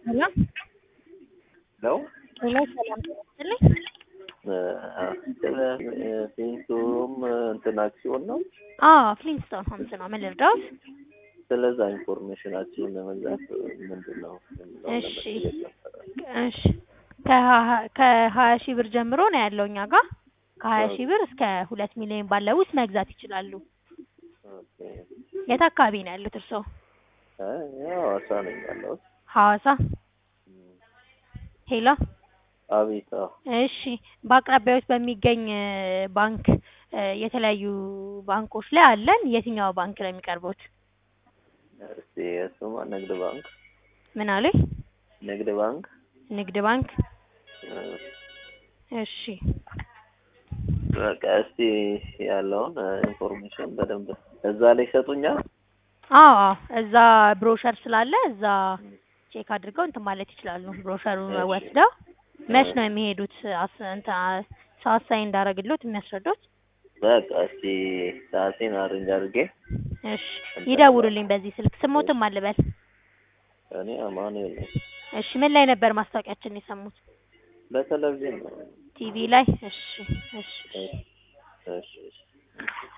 ሄሎ ነው ሄሎ ሰላም ይስጥልኝ። ስለ ፊንቱም እንትን አክሲዮን ነው። አዎ ፍሊንስቶን ሆምስ ነው። ምን ልርዳዎት? ስለዛ ኢንፎርሜሽናችሁን ለመግዛት ምንድን ነው? እሺ እሺ ከሀ- ከሀያ ሺህ ብር ጀምሮ ነው ያለው እኛ ጋር ከሀያ ሺህ ብር እስከ ሁለት ሚሊዮን ባለው ውስጥ መግዛት ይችላሉ። የት አካባቢ ነው ያሉት እርስዎ? ሐዋሳ ነኝ ያለሁት። ሐዋሳ። ሄሎ አቤት። አዎ። እሺ በአቅራቢያዎች በሚገኝ እ፣ ባንክ እ፣ የተለያዩ ባንኮች ላይ አለን። የትኛው ባንክ ነው የሚቀርቡት? እስቲ እሱማ ንግድ ባንክ ምን አሉኝ? ንግድ ባንክ ንግድ ባንክ። እ፣ እሺ በቃ እስቲ ያለውን እ፣ ኢንፎርሜሽን በደንብ እዛ ላይ ይሰጡኛል። አዎ አዎ፣ እዛ ብሮሸር ስላለ እዛ ቼክ አድርገው እንትን ማለት ይችላሉ። ብሮሸሩን እሺ። ወስደው መች ነው የሚሄዱት? አስ እንትን አ- ሰዓት ሳይ እንዳረግሎት የሚያስረዱት? በቃ እስቲ ሰዓቴን አሬንጅ አድርጌ እሺ ይደውሉልኝ በዚህ ስልክ። ስሞትም አልበል። እኔ አማኑኤል ነኝ። እሺ ምን ላይ ነበር ማስታወቂያችን የሰሙት? በቴሌቪዥን ነው። ቲቪ ላይ። እሺ እሺ እሺ እሺ